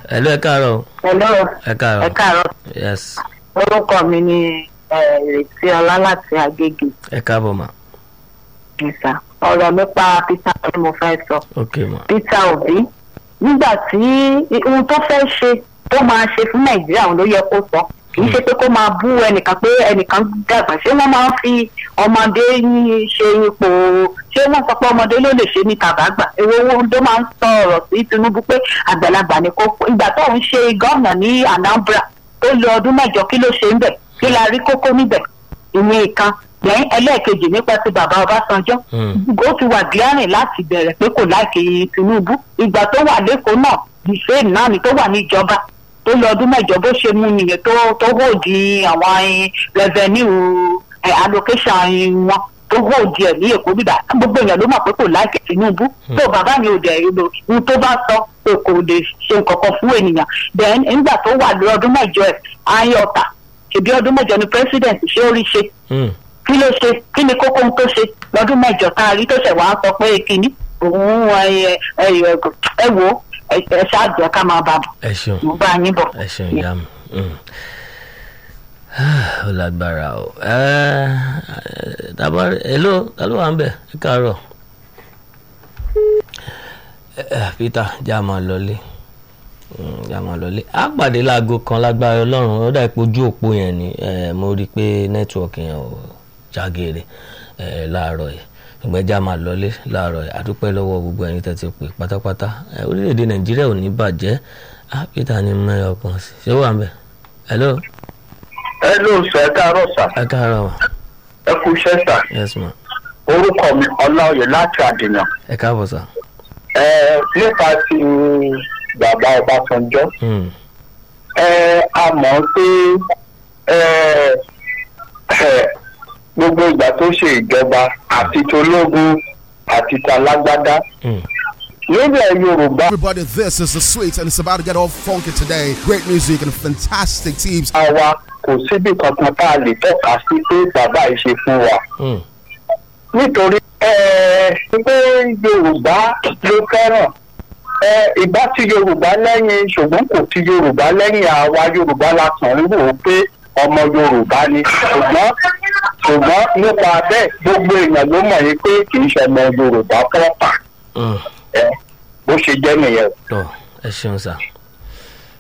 hello ẹ káàárọ̀ o. hello ẹ káàárọ̀ ẹ káàárọ̀ yes orúkọ mi ni eh, ìrètí ọlá láti agége ẹ káàbọ̀ mà nìsa ọ̀rọ̀ nípa peter ni mo fẹ́ sọ ok mà peter obi nígbà tí ohun tó fẹ́ ṣe tó máa ṣe fún nàìjíríà òun ló yẹ kó sọ kì í ṣe pé kó máa bú ẹnìkan pé ẹnìkan dàgbà ṣé wọ́n máa ń fi ọmọdé ní- ṣe ipò ṣé wọ́n sọ pé ọmọdé ló lè ṣe ní tàbágbà èwo owó tó máa ń sọ ọ̀rọ̀ sí tinubu pé àgbàlagbà ni kó ìgbà tó ń ṣe gómìnà ní anambra tó lo ọdún mẹ́jọ kí ló ṣe ń bẹ̀ kí la rí kókó níbẹ̀ ìyẹn ìkan lẹ́yìn ẹlẹ́ẹ̀kejì nípa ti bàbá ọbásanjọ́ Mm. ó ti wà gíárìn láti bẹ̀rẹ̀ pé kò láìkè tinubu ìgbà tó wà lẹ́kọ̀ọ́ náà ìfẹ́ náà ni tó wà níjọba tó lọ ọdún mẹ́jọ bó ṣe mú nìyẹn tó tó hòdì àwọn eh, revenue eh, allocation eh, wọn tó hòdì ẹ̀ ní èkó bíbá gbogbo èèyàn ló mọ̀ pé kò láìkè tinubu tó bàbá mi ò dẹ̀ ìlò ohun tó bá sọ pé kò lè ṣe nǹkan kan fún ènìyàn then nígbà tó wà lọ ọdún mẹ́jọ ẹ̀ ayé ọ̀tà ṣèbí ọdún mẹ́jọ ni president ṣé ó rí ṣe Mm. kí ló ṣe kí ni kókó ohun tó ṣe lọ́dún mẹ́jọ tá a rí tó ṣẹ̀ wá sọ pé kínní òun ẹ ẹ ẹ ẹ wo ẹ ẹ ṣáàjọ ká máa bá bọ̀ ẹ ṣeun mo bá yín bọ̀. ẹ ṣeun ìyá mi Mm. ó lágbára o ẹ dábàá hello ta ló wà ń bẹ̀ ẹ káàárọ̀ ẹ ẹ, peter já máa lọlé Mm, já máa lọlé á pàdé láago kan lágbára ọlọ́run ó dà pé ojú òpó yẹn ni ẹ, mo rí i pé nẹ́tíwọ̀kì yẹn ò jágeere ẹ, láàárọ̀ yìí ṣùgbọ́n já máa lọlé láàárọ̀ yìí àdúpẹ́ lọ́wọ́ gbogbo ẹ̀yin tẹ́ ti pè pátápátá ẹ, orílẹ̀-èdè nàìjíríà ò ní bàjẹ́ á peter ní mẹ́rin ọkàn sí ṣé ó wà ń bẹ̀ hello ẹ ló sọ ẹ káàárọ̀ sà ẹ káàárọ̀ wa ẹ kú iṣẹ́ sà yes ma orúkọ mi ọláòyè láti àdìyàn ẹ káàbọ̀ sà ẹ nípa ti bàbá ọbásanjọ́ Mm, ẹ a mọ̀ pé ẹ ẹ gbogbo ìgbà tó ṣe ìjọba àti tológun àti talágbádá mm. nílẹ̀ yorùbá Everybody, this is the sweet, and it's about to get all funky today. Great music and fantastic teams. wa kò síbi kankan tá a lè tọ́ka sí pé bàbá yìí ṣe fún wa. Mm. nítorí ẹ pé yorùbá ló fẹ́ràn ẹ ìbá ti yorùbá lẹ́yìn ṣùgbọ́n kò ti yorùbá lẹ́yìn àwa yorùbá la kàn ń rò ó pé ọmọ yorùbá ni ṣùgbọ́n ṣùgbọ́n nípa bẹ́ẹ̀ gbogbo èèyàn ló mọ̀ yín pé kì í ṣe ọmọ yorùbá pọ́pà Mm. ẹ bó ṣe jẹ́ nìyẹn. tọ́ ẹ ṣeun sà